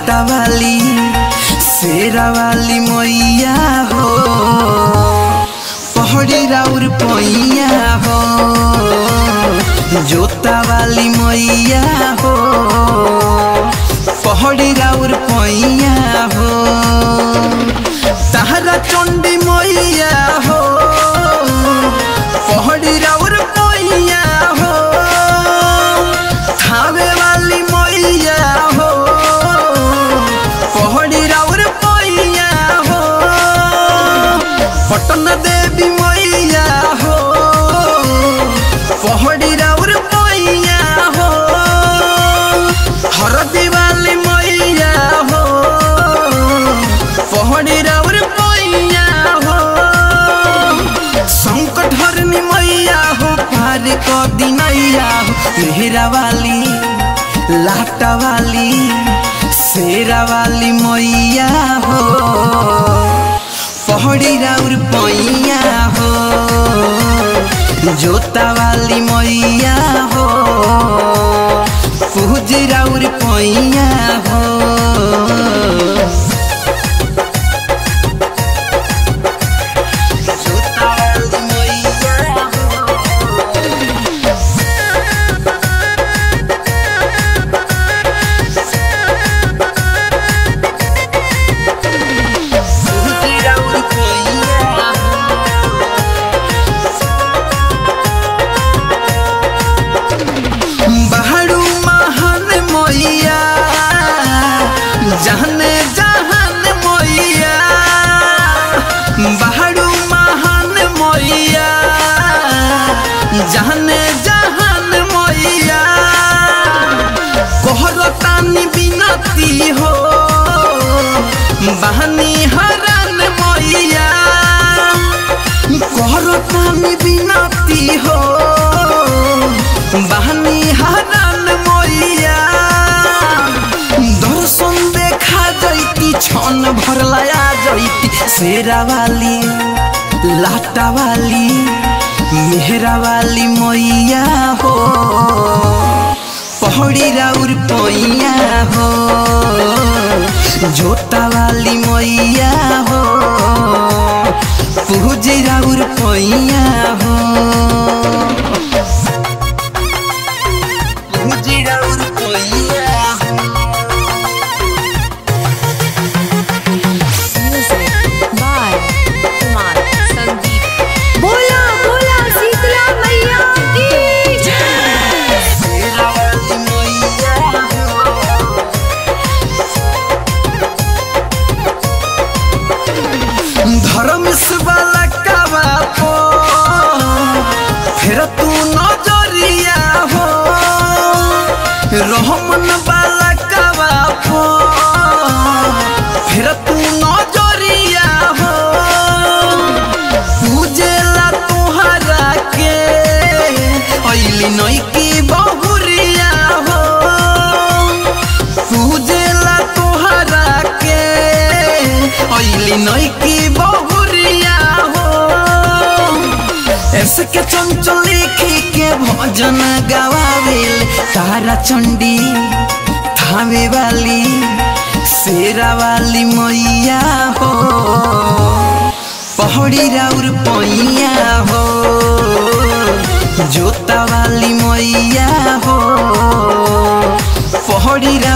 लाटा वाली शेरा वाली मैया हो पहड़ी राउर पैया हो जोता वाली मैया हो पहड़ी राउर पैया हो तारा चंडी मैया हो पहड़ी राउर पैया हो थावे वाली मैया हो पहड़ी राउर पैया हो पटन देवी मैया हो पहड़ी राउर पैया हो हरदी वाली मैया हो पहड़ी राउर पैया हो संकट हरनी मैया हो पार क दिनैया हो मेहरा वाली लाटा वाली शेरा वाली मैया हो पहड़ी राउर पैया हो जोता वाली मैया हो पूज राउर पैया हो जोता वाली मैया हो पूज राउर पैया हो बहरू महान मैया जहने जहान मैया बहरू महान मैया जहने जहान मैया कोहरतानी बिनती हो बहनी हरान मैया कोहरतानी बिनती हो बहनी हरान मैया दर्शन देखा जैती छन भर लया जैती शेरा वाली लाटा वाली मेहरा वाली मैया हो पहड़ी राउर पैया हो जोता वाली मैया हो पूज राउर पैया हो पूज राउर पैया हो Music by Kumar Sandeep. बोला बोला शीतला मैया की जय शेरा वाली मैया हो धर्म से वाला काबा पो फिर तू नजरिया हो रहमन वाला काबा पो फिर तू नजरिया हो पूजेला तुहरा के ऐली नई की बहुरिया हो पूजेला तुहरा के ऐली नई की बहुरिया हो ऐसे के चंचल लिखी के भजन गवावेल तारा चंडी थावे वाली शेरा वाली मैया हो पहड़ी राउर पैया हो जोता वाली मैया हो पहड़ी राउर